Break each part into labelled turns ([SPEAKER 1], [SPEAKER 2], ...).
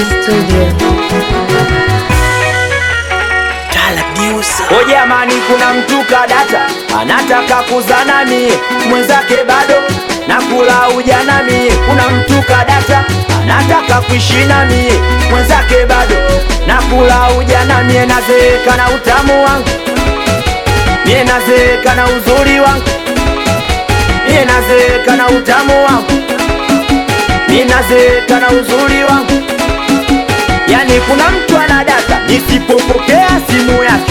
[SPEAKER 1] Studio.
[SPEAKER 2] O jamani, kuna mtu kadata anataka kuzana mie mwenzake bado na kula ujana mie. Kuna mtu kadata anataka kuishi na mie mwenzake bado na kula ujana mie. Nazeeka na utamu wangu mie, nazeeka na uzuri wangu mie, nazeeka na utamu wangu mie, nazeeka na uzuri wangu. Yani kuna mtu anadata nisipopokea simu yake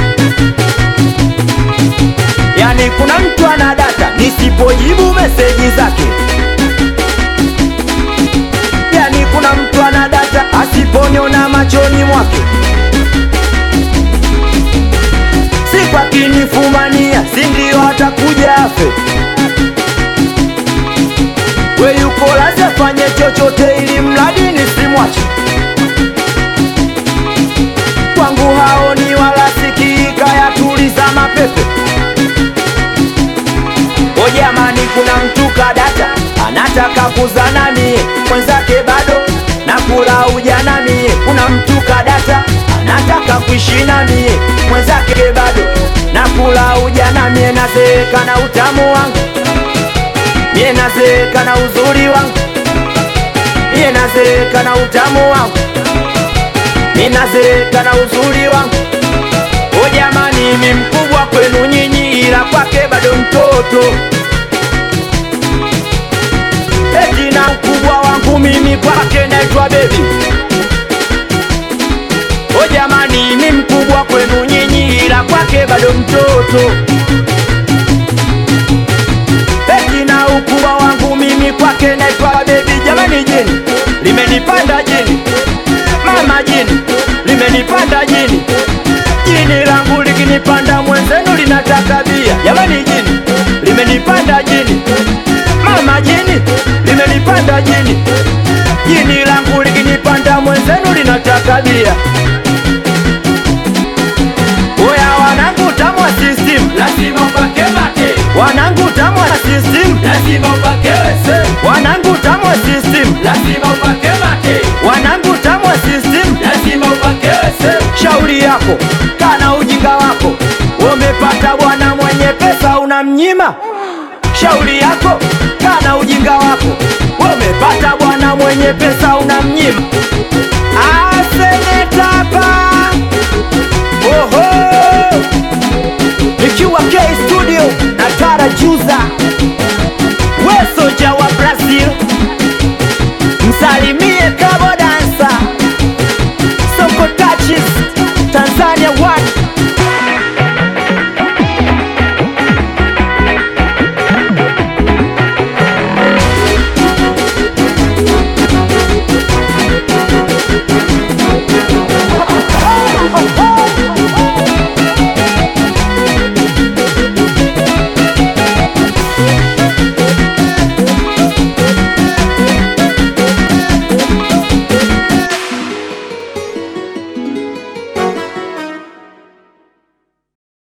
[SPEAKER 2] Yani kuna mtu anadata nisipojibu meseji zake. Yani kuna mtu anadata asiponiona machoni mwake. Siku akinifumania, si ndio atakuja afe. We yuko lazi afanye chochote ili mradi nisimwache. Kwangu haoni wala sikii, kayatuliza mapepe. O jamani, kuna mtu kadata anataka kuzana mie mwenzake bado na kula ujana mie. Kuna mtu kadata anataka kuishi na mie mwenzake bado na kula ujana mie. Nazeeka na utamu wangu mie, nazeeka na uzuri wangu mie, nazeeka na utamu wangu mie, nazeeka na uzuri wangu. O jamani, mi mkubwa kwenu nyinyi, ila kwake bado mtoto. Eti na mkubwa wangu mimi kwake naitwa bebi. O jamani, mi mkubwa kwenu nyinyi, ila kwake bado mtoto. Eti na ukubwa wangu mimi kwake naitwa bebi. Jamani, jini limenipanda jini, mama jini limenipanda jini jini langu likinipanda mwenzenu linataka bia. Jamani, jini limenipanda jini, mama jini limenipanda jini, jini langu likinipanda mwenzenu linataka bia. Oya wanangu, tamwa system
[SPEAKER 3] lazima upake mate,
[SPEAKER 2] wanangu, tamwa system
[SPEAKER 3] lazima upake wese,
[SPEAKER 2] wanangu, tamwa system
[SPEAKER 3] lazima upake mate,
[SPEAKER 2] wanangu, tamwa system
[SPEAKER 3] lazima upake wese,
[SPEAKER 2] shauri yako, kana ujinga wako. Umepata bwana mwenye pesa unamnyima. Shauri yako, kana ujinga wako. Umepata bwana mwenye pesa unamnyima.